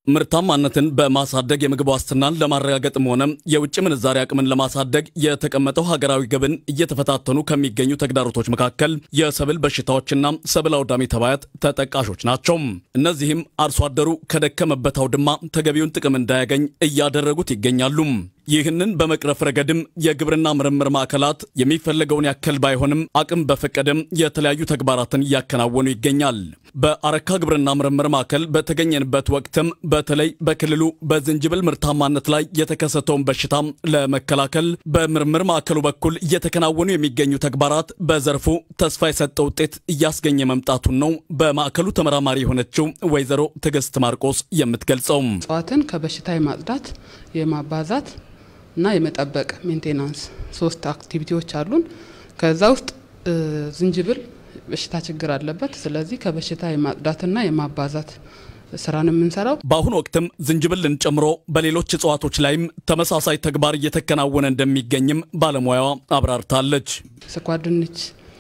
ምርታማነትን በማሳደግ የምግብ ዋስትናን ለማረጋገጥም ሆነ የውጭ ምንዛሪ አቅምን ለማሳደግ የተቀመጠው ሀገራዊ ግብን እየተፈታተኑ ከሚገኙ ተግዳሮቶች መካከል የሰብል በሽታዎችና ሰብል አውዳሚ ተባያት ተጠቃሾች ናቸው። እነዚህም አርሶ አደሩ ከደከመበት አውድማ ተገቢውን ጥቅም እንዳያገኝ እያደረጉት ይገኛሉ። ይህንን በመቅረፍ ረገድም የግብርና ምርምር ማዕከላት የሚፈለገውን ያክል ባይሆንም አቅም በፈቀደም የተለያዩ ተግባራትን እያከናወኑ ይገኛል። በአረካ ግብርና ምርምር ማዕከል በተገኘንበት ወቅትም በተለይ በክልሉ በዝንጅብል ምርታማነት ላይ የተከሰተውን በሽታ ለመከላከል በምርምር ማዕከሉ በኩል እየተከናወኑ የሚገኙ ተግባራት በዘርፉ ተስፋ የሰጠ ውጤት እያስገኘ መምጣቱን ነው በማዕከሉ ተመራማሪ የሆነችው ወይዘሮ ትዕግስት ማርቆስ የምትገልጸው። እጽዋትን ከበሽታ የማጽዳት የማባዛት እና የመጠበቅ ሜንቴናንስ ሶስት አክቲቪቲዎች አሉን። ከዛ ውስጥ ዝንጅብል በሽታ ችግር አለበት። ስለዚህ ከበሽታ የማጽዳትና የማባዛት ስራን የምንሰራው በአሁኑ ወቅትም ዝንጅብልን ጨምሮ በሌሎች እጽዋቶች ላይም ተመሳሳይ ተግባር እየተከናወነ እንደሚገኝም ባለሙያዋ አብራርታለች። ስኳር ድንች፣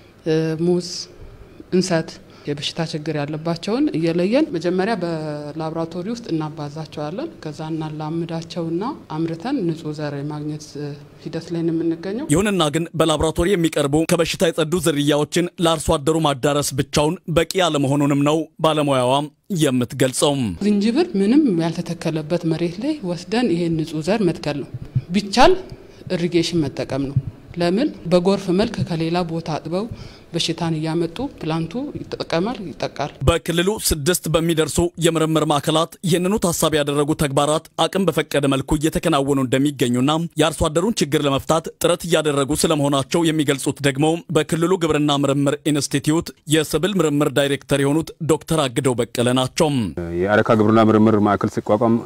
ሙዝ፣ እንሰት የበሽታ ችግር ያለባቸውን እየለየን መጀመሪያ በላቦራቶሪ ውስጥ እናባዛቸዋለን። ከዛ እናላምዳቸውና አምርተን ንጹህ ዘር የማግኘት ሂደት ላይ ነው የምንገኘው። ይሁንና ግን በላቦራቶሪ የሚቀርቡ ከበሽታ የጸዱ ዝርያዎችን ለአርሶ አደሩ ማዳረስ ብቻውን በቂ አለመሆኑንም ነው ባለሙያዋ የምትገልጸው። ዝንጅብል ምንም ያልተተከለበት መሬት ላይ ወስደን ይሄን ንጹህ ዘር መትከል ነው። ቢቻል ኢሪጌሽን መጠቀም ነው። ለምን በጎርፍ መልክ ከሌላ ቦታ አጥበው በሽታን እያመጡ ፕላንቱ ይጠቀማል፣ ይጠቃል። በክልሉ ስድስት በሚደርሱ የምርምር ማዕከላት ይህንኑ ታሳቢ ያደረጉ ተግባራት አቅም በፈቀደ መልኩ እየተከናወኑ እንደሚገኙና የአርሶ አደሩን ችግር ለመፍታት ጥረት እያደረጉ ስለመሆናቸው የሚገልጹት ደግሞ በክልሉ ግብርና ምርምር ኢንስቲትዩት የሰብል ምርምር ዳይሬክተር የሆኑት ዶክተር አግደው በቀለ ናቸው። የአረካ ግብርና ምርምር ማዕከል ሲቋቋም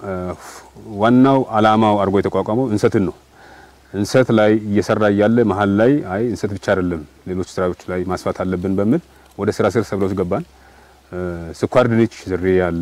ዋናው ዓላማው አድርጎ የተቋቋመው እንሰትን ነው። እንሰት ላይ እየሰራ እያለ መሀል ላይ አይ እንሰት ብቻ አይደለም ሌሎች ስራዎች ላይ ማስፋት አለብን በሚል ወደ ስራ ስር ሰብሎች ገባን። ስኳር ድንች ዝርያ አለ።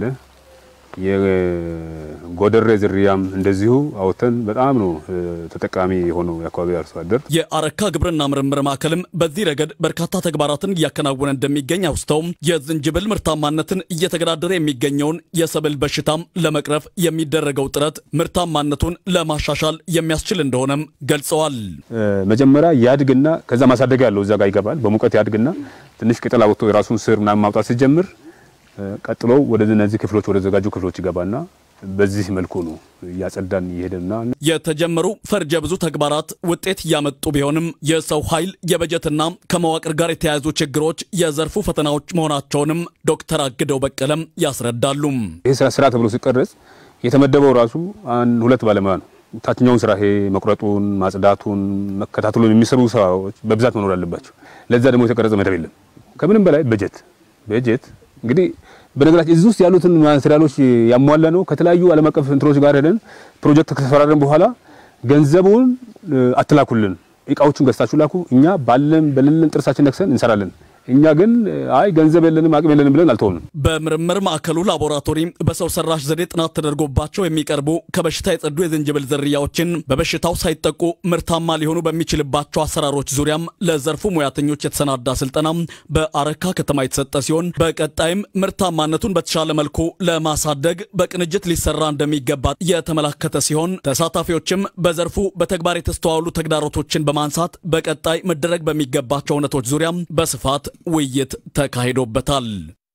የጎደሬ ዝርያም እንደዚሁ አውጥተን በጣም ነው ተጠቃሚ የሆነው የአካባቢ አርሶ አደር። የአረካ ግብርና ምርምር ማዕከልም በዚህ ረገድ በርካታ ተግባራትን እያከናወነ እንደሚገኝ አውስተው የዝንጅብል ምርታማነትን እየተገዳደረ የሚገኘውን የሰብል በሽታም ለመቅረፍ የሚደረገው ጥረት ምርታማነቱን ለማሻሻል የሚያስችል እንደሆነም ገልጸዋል። መጀመሪያ ያድግና ከዛ ማሳደጊያ ያለው እዛ ጋር ይገባል። በሙቀት ያድግና ትንሽ ቅጠል አውጥቶ የራሱን ስር ምናምን ማውጣት ሲጀምር ቀጥሎ ወደ እነዚህ ክፍሎች ወደ ዘጋጁ ክፍሎች ይገባና በዚህ መልኩ ነው እያጸዳን እየሄደና የተጀመሩ ፈርጀ ብዙ ተግባራት ውጤት እያመጡ ቢሆንም የሰው ኃይል የበጀትና ከመዋቅር ጋር የተያያዙ ችግሮች የዘርፉ ፈተናዎች መሆናቸውንም ዶክተር አግደው በቀለም ያስረዳሉ። ይህ ስራ ተብሎ ሲቀረጽ የተመደበው ራሱ አንድ ሁለት ባለሙያ ነው። ታችኛውን ስራ ይሄ መቁረጡን፣ ማጽዳቱን፣ መከታተሉን የሚሰሩ ሰዎች በብዛት መኖር አለባቸው። ለዛ ደግሞ የተቀረጸ መደብ የለም። ከምንም በላይ በጀት በጀት እንግዲህ በነገራችን እዚህ ውስጥ ያሉትን ማቴሪያሎች ያሟላ ነው። ከተለያዩ ዓለም አቀፍ እንትኖች ጋር ሄደን ፕሮጀክት ከተፈራረን በኋላ ገንዘቡን አትላኩልን፣ እቃዎቹን ገዝታችሁ ላኩ፣ እኛ ባለን በሌለን ጥርሳችን ነክሰን እንሰራለን። እኛ ግን አይ ገንዘብ የለንም አቅም የለንም ብለን አልተውንም። በምርምር ማዕከሉ ላቦራቶሪ በሰው ሰራሽ ዘዴ ጥናት ተደርጎባቸው የሚቀርቡ ከበሽታ የጸዱ የዝንጅብል ዝርያዎችን በበሽታው ሳይጠቁ ምርታማ ሊሆኑ በሚችልባቸው አሰራሮች ዙሪያም ለዘርፉ ሙያተኞች የተሰናዳ ስልጠና በአረካ ከተማ የተሰጠ ሲሆን በቀጣይም ምርታማነቱን በተሻለ መልኩ ለማሳደግ በቅንጅት ሊሰራ እንደሚገባ የተመላከተ ሲሆን ተሳታፊዎችም በዘርፉ በተግባር የተስተዋሉ ተግዳሮቶችን በማንሳት በቀጣይ መደረግ በሚገባቸው እውነቶች ዙሪያም በስፋት ውይይት ተካሂዶበታል።